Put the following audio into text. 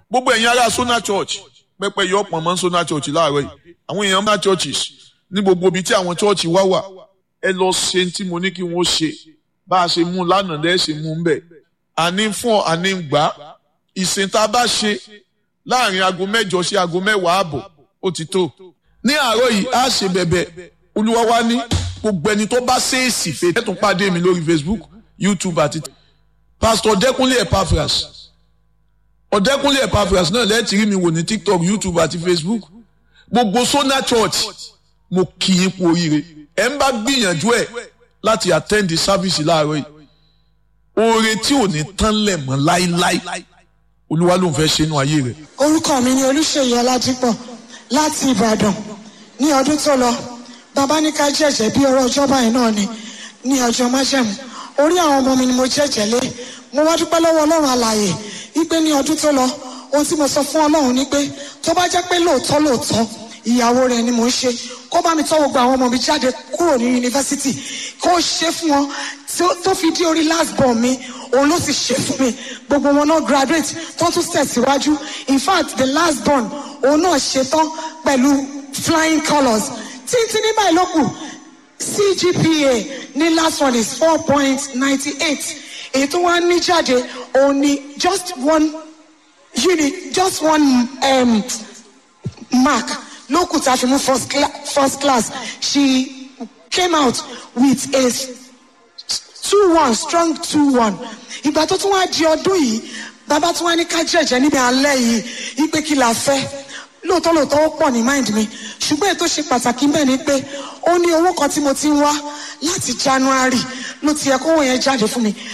gbogbo ẹ̀yin ará Sona Church pẹ́pẹ́ yọ pọ̀ mọ́ Sona Church láàárọ̀ yìí àwọn èèyàn máa churches ní gbogbo ibi tí àwọn church wá wà ẹ lọ ṣe tí mo ní kí wọ́n ṣe bá a ṣe mú lánàá lẹ́ẹ̀ ṣe mú ń bẹ̀ àní fún ọ àní gbà ìsìn tá a bá ṣe láàrin aago mẹ́jọ sí aago mẹ́wàá ààbọ̀ ó ti tó ní àárọ̀ yìí á ṣe bẹ̀bẹ̀ olúwa wá ní gbogbo ẹni tó bá ṣèèsì fètè tún pàdé mi lórí Facebook YouTube àti Pastor Ọ̀dẹ́kúnlé Epaphras Ọ̀dẹ́kúnlé Epaphras náà lẹ́ẹ̀tì rí mi wò ní TikTok YouTube àti Facebook gbogbo Sona Church mo kì í kú oríire ẹ ń bá gbìyànjú ẹ láti attend the service láàárọ̀ yìí oore tí ò ní tán lẹ̀ mọ́ láíláí olúwa ló ń fẹ́ ṣe inú ayé rẹ̀. orúkọ mi ni olùṣèyí ọlájípọ̀ láti ìbàdàn ní ọdún tó lọ bàbá ní ká jẹ̀jẹ̀ bí ọ̀rọ̀ ọjọ́ báyìí náà ni ní ọjọ́ májẹ̀mú orí àwọn ọmọ mi ni mo jẹ̀jẹ̀ lé mo wá dúpẹ́ lọ́wọ́ ọlọ́run alààyè wípé ní ọdún tó lọ ohun tí mo sọ fún ọlọ́run ni pé tó bá jẹ́ pé lóòótọ́ lóòótọ́ ìyàwó rẹ̀ ni mò ń ṣe kó bá mi tọ́ gbogbo àwọn ọmọ mi jáde kúrò ní yunifásitì kó ṣe fún wọn tó fi dé orí last born mi òun ló sì ṣe fún mi gbogbo wọn náà graduate tó tún tẹ̀síwájú in fact the last born òun náà ṣetán pẹ̀lú flying colours títí ní báyìí ló kù CGPA ní last one is four point ninety eight èyí tó wá ní jáde òun ni just one unit just one um, mark ló kù tá a fi mú first, cla first class she came out with a two one strong two one ìgbà tó tún wá di ọdún yìí bàbá tún wá ní ká jẹ̀jẹ̀ níbi alẹ́ yìí ìpè kí la fẹ́ lóòótọ́ lóòótọ́ ó pọ̀ ní mind mi ṣùgbọ́n ètò ṣe pàtàkì bẹ́ẹ̀ ni pé ó ní owó kan tí mo ti ń wá láti January ló ti yẹ kówó yẹn jáde fún mi